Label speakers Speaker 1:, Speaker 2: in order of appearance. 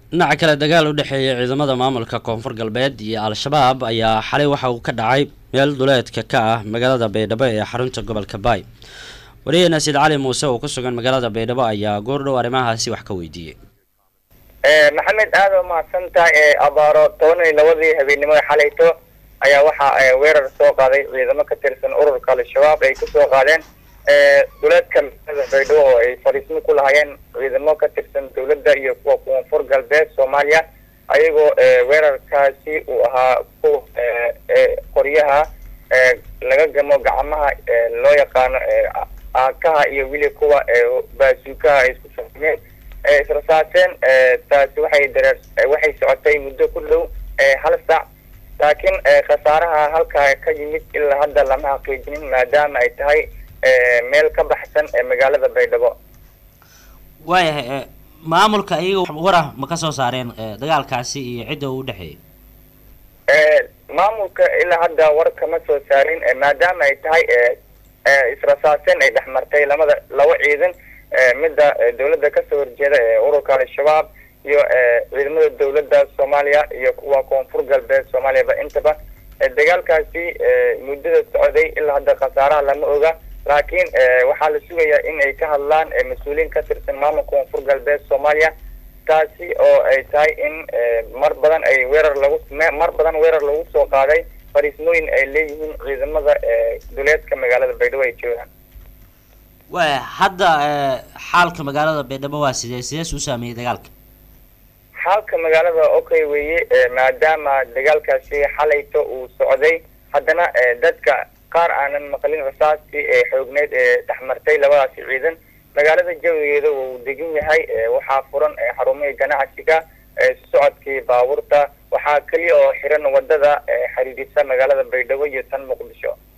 Speaker 1: dhinaca kale dagaal u dhexeeya ciidamada maamulka koonfur galbeed iyo al-shabaab ayaa xalay waxa uu ka dhacay meel duleedka ka ah magaalada baydhabo ee xarunta gobolka baay wariyaheena siid cali muuse oo ku sugan magaalada baydhabo ayaa goordhow arrimahaasi wax ka weydiiyey
Speaker 2: maxamed aada umahadsan tahay abaaro toban iyo labadii habeennimada xalayto ayaa waxaa weerar soo qaaday ciidamo ka tirsan ururka al-shabaab ay kusoo qaadeen duleedka magaalada baydhabo oo ay fariismo ku lahaayeen ciidamo ka tirsan dowladda iyo kuwa koonfur galbeed soomaaliya ayagoo weerarkaasi uu ahaa kuwa qoryaha laga gamo gacmaha loo yaqaano aakaha iyo weli kuwa baasuukaha ay isku sameeyeen israsaaseen taasi waxay dareer waxay socotay muddo ku dhow hal saac laakiin khasaaraha halkaa ka yimid ilaa hadda lama xaqiijinin maadaama ay tahay meel ka baxsan magaalada baydhabo
Speaker 1: waayahay maamulka iyaga warah ma ka soo saareen dagaalkaasi iyo cidda uu udhexeeyay
Speaker 2: maamulka ilaa hadda war kama soo saarin maadaama ay tahay israsaaseen ay dhexmartay lamada laba ciidan midda dawladda kasoo horjeeda ee ururka al-shabaab iyo ciidamada dawladda soomaaliya iyo kuwa koonfur galbeed soomaaliyaba intaba dagaalkaasi muddada socday ilaa hadda khasaaraha lama oga laakiin waxaa la sugayaa in ay ka hadlaan mas-uuliyiin ka tirsan maamulka koonfur galbeed soomaaliya taasi oo ay tahay in mar badan ay weerar lagu mar badan weerar lagu soo qaaday fariismooyin ay leeyihiin ciidamada duleedka magaalada baydhabo ay joogaan
Speaker 1: waaya hadda xaalka magaalada baydhabo waa sidee sidees u saameeyey dagaalka
Speaker 2: xaalka magaalada okay weeye maadaama dagaalkaasi xalayto uu socday haddana dadka qaar aanan maqlin rasaastii ee xoogneyd ee dhexmartay labadaasi ciidan magaalada jawigeeda uu degan yahay waxaa furan xarumihii ganacsiga socodkii baabuurta waxaa keliya oo xiran wadada xiriirisa magaalada baydhabo iyo tan muqdisho